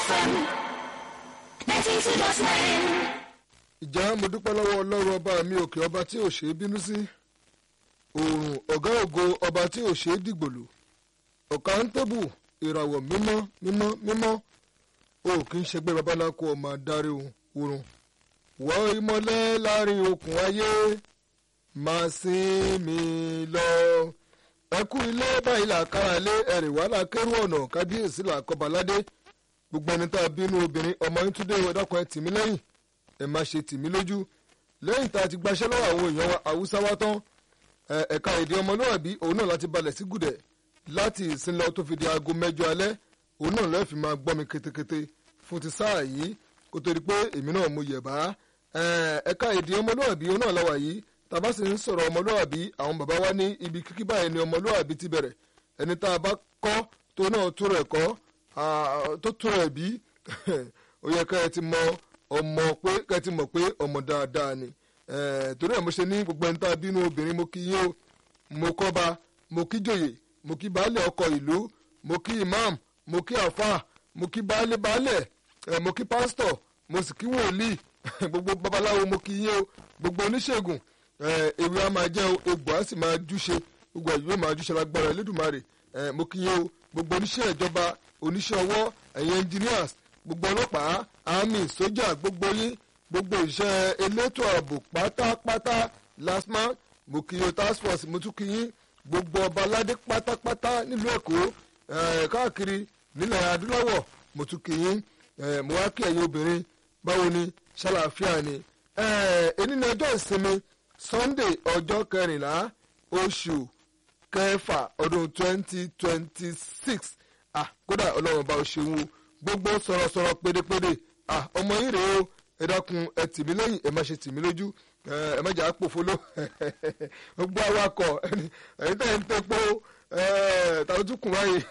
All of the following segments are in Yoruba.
FM ninety two dot nine. ìjà mo dúpẹ́ lọ́wọ́ ọlọ́run ọba mi òkè ọba tí ò ṣe é bínú sí òòrùn ọ̀gá ògo ọba tí ò ṣe é dìgbòlù ọ̀ká ń tẹ́bù ìràwọ̀ mímọ́ mímọ́ mímọ́ o kì í ṣẹgbẹ́ babaláko ọmọ adarí oorun wọ́n ìmọ̀lẹ́ láàrin okùn ayé máa sin mi lọ ẹkú ilé báyìí làkàrà lé ẹ̀rìn wàhálà kẹrù ọ̀nà kábíyèsí làkọ́baládé gbogbo ẹni tá a bínú obìnrin ọmọ yín túndé ẹ̀dọ́kùn ẹ̀ tì mí lẹ́yìn ẹ má ṣe tì mí lójú lẹ́yìn tá a ti gbaṣẹ́ lọ́wọ́ àwọn èèyàn wa haúsá wa tán ẹ̀ka èdè ọmọlúwàbí òun náà láti balẹ̀ sí gùdẹ̀ láti ìsìn lọ tó fi di aago mẹ́jọ alẹ́ òun náà lọ́ọ́ fi máa gbọ́ mi ketekete fún ti sáà yìí kó tó di pé èmi náà mo yẹ̀ bá ẹ̀ka èdè ọmọlúwàbí òun náà láwà yìí tàbá sì ń sọ̀rọ̀ ọmọlúwàbí àwọn bàbá wa ní ibi kíkí báyìí ni ọmọlúwàbí ti bẹ̀rẹ̀ ẹni tá a bá kọ́ tó náà tó rẹ̀ kọ́ tó tó rẹ̀ bí ó yẹ ká ẹ ti mọ ọmọ pé ká ẹ ti mọ̀ pé ọmọ dáadáa ni torí ẹ̀ mo ṣe ní gbogbo ẹni tá a bínú obìnrin mo kí yín o mo kọ́ba mo kí jòyè mo kí baálé ọkọ̀ ìlú mo kí imam mo kí àfáà mo kí baálé baálẹ̀ mo kí pásítọ̀ mo sì kí wòlíì gbogbo babaláwo mo kí yín o gbogbo oníṣègùn ewé a máa jẹ́ o egbò a sì máa júṣe gbogbo ẹ̀yìn yóò máa júṣe lágbára Elédùmarè mo kí yín o gbogbo oníṣẹ́ ìjọba oníṣẹ́ ọwọ́ ẹ̀yin engineers gbogbo ọlọ́pàá army sójà gbogbo yín gbogbo iṣẹ́ elétò ààbò pátápátá lasma mo kí yín o task force mo tún kí yín gbogbo ọba aládé pátápátá nílùú Èkó káàkiri nílẹ̀ adúláwọ̀ mo tún kí yín mo wá kí ẹ̀yin obìnrin báwo ni ṣàlàáfíà ni ẹni ní ọjọ́ ìsinmi Sunday ọjọ́ kẹrìnlá oṣù kẹfà ọdún twenty twenty six ah kódà ọlọ́run bá o ṣeun o gbogbo sọ̀rọ̀sọ̀rọ̀ pédépédé ah ọmọ yìí rèé o ẹ dákun ẹ tì mí lẹ́yìn ẹ má ṣe tì mí lójú ẹ má jà á pòfolo gbogbo awakọ̀ ẹ̀yin tẹ̀ ń tẹ́pọ̀ tàbí tún kùn wáyé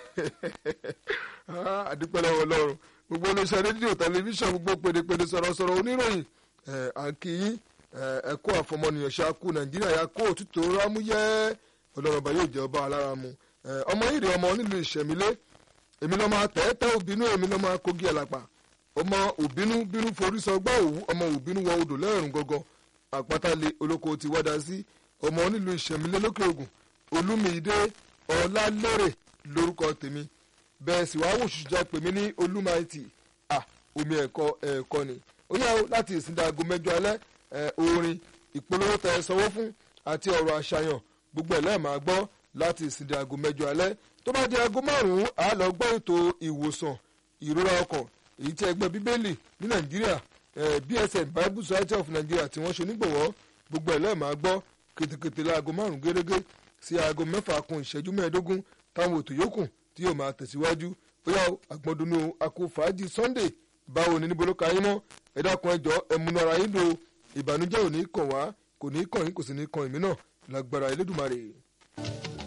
àdúpẹ́ lọ́wọ́ ọlọ́run gbogbo olóṣèlú rédíò tẹlifíṣàn gbogbo pédépédé sọ̀rọ̀sọ̀rọ̀ oníròyìn àǹkìyín ẹ̀kọ́ àfọmọnìyàn ṣáàkú nàìjíríà yà kó òtútù rámúyẹ́ ọlọ́run ọba yóò jẹ́ ọba alára mu ọmọ yìí rè ọmọ nílùú ìṣẹ̀mílé èmi lọ́ máa tẹ́ tẹ́ òbínú èmi lọ́ máa kógi ẹ̀làpà ọmọ òbínú bínú forí sọ gbá òwú ọmọ òbínú wọ odò lẹ́rùn gangan àpáta-lé olóko ti wá dá sí ọmọ nílùú ìṣẹ̀mílé lókè ògùn olúmídé ọlálẹ́rẹ̀ lórúkọ tèmi bẹ́ẹ̀ sì wá wòṣù jẹ́ pèmí ní olúmaìtì à omi ẹ̀kọ́ ẹ̀kọ́ ni ó yá o láti ìsìndà aago mẹ́jọ alẹ́ orin ìpolówó tẹ sanwó fún àti ọ̀rọ̀ àṣàyàn gbogbo ẹ̀ lẹ́ẹ̀ máa gbọ́ láti ìsìndà aago mẹ́jọ alẹ́ tó bá di aago márùn-ún a lọ gbọ́ ètò ìwòsàn ìrora ọkàn èyí tí ẹgbẹ́ bíbélì ní nàìjíríà bsn bible society of nigeria tí wọ́n ṣe nígbọ̀wọ́ gbogbo ẹ̀ lẹ́ẹ̀ máa gbọ́ kètèkètè láago márùn-ún gẹ́gẹ́ sí aago mẹ́fà kún ìṣẹ́jú mẹ́ẹ̀ẹ́dógún táwọn ètò yòókù tí yóò máa tẹ̀síwájú ó yá àgbọ̀ndùnú àkó fàájì sunday báwo ni níbo ló ka yín mọ́ ẹ dákun ẹjọ́ ẹmúnú ara yín lò ìbànújẹ́ ò ní kàn wá kò ní kàn yín kò sì ní kàn èmi náà lágbára Elédùmarè.